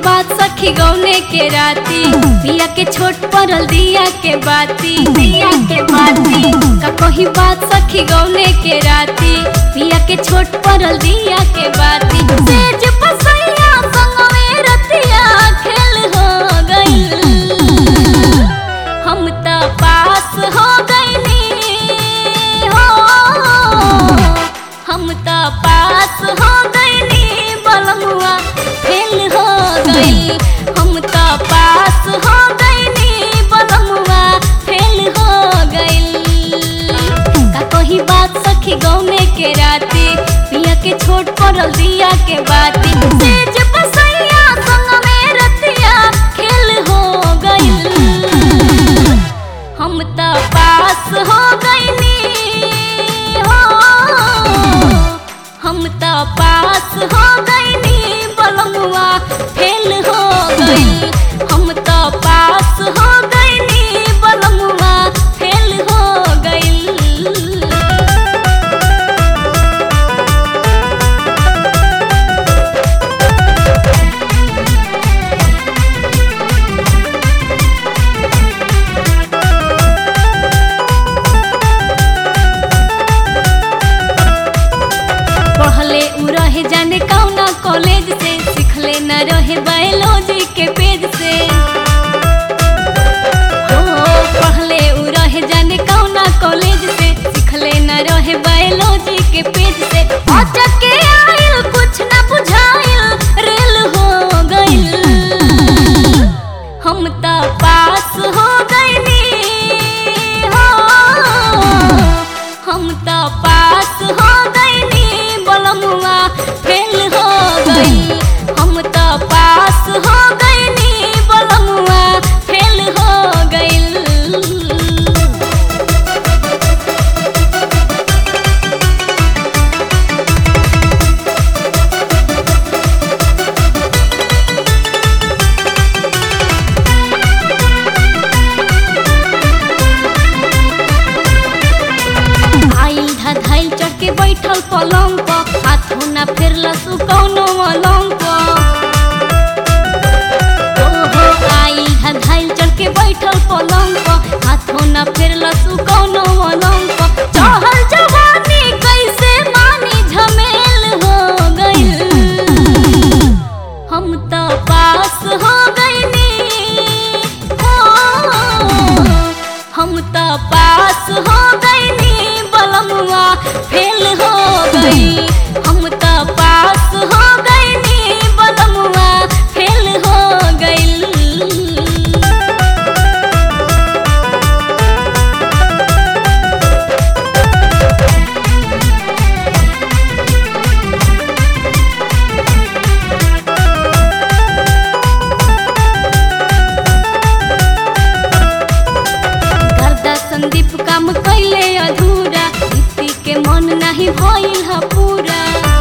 बात सखी गौने के राती पिया के छोट पड़ल दिया के बाती दिया के बाती का कही बात सखी गौने के राती पिया के छोट पड़ल दिया के बाती सेज पसैया संग में रतिया खेल हो गई हम त पास हो गईनी हो हम त पास हो गईनी बलमुआ फेल हो गई हम त पास हो गईनी बलमुआ फेल हो गई का कही बात सखी गौने के राती पिया के छोट पड़ल दिया के बाती सेज बसैया संग में रतिया खेल हो गई हम त पास हो गईनी हो हम त पास हो गईनी बलमुआ फेल हो गई हम त पास हो गईनी बलमुआ फेल हो गई पढ़ले उ रहे जाने कौना कॉलेज से सिखले न रहे बायोलॉजी के पेज से हो पढ़ले उ रहे जाने कौना कॉलेज से सिखले न रहे बायोलॉजी के पेज से अचक के आइल कुछ न बुझाइल रेल हो गइल हम त पास हो गइनी हो हम त पास हो गइनी बलमुआ फेल हो गई हम त पास हो गइनी बलमुआ फेल हो गइल आइल धधाइल चढ़ के बैठल पलंग पर हाथों ना फेरला सु कौनो अलंग पर ओहो आइल धधाइल चढ़ के बैठल पलंग पर हाथों ना फेरला सु कौनो अलंग पर चढ़ल जवानी कैसे मानी झमेल हो गइल हम त पास हो गइनी हो हम त पास हो गइनी बलमुआ फेल हो गई हम त पास हो गइनी बलमुआ फेल हो गइल गर्दा संदीप काम कैले अधूरा दीप्ति के मन नहीं भइल ह पूरा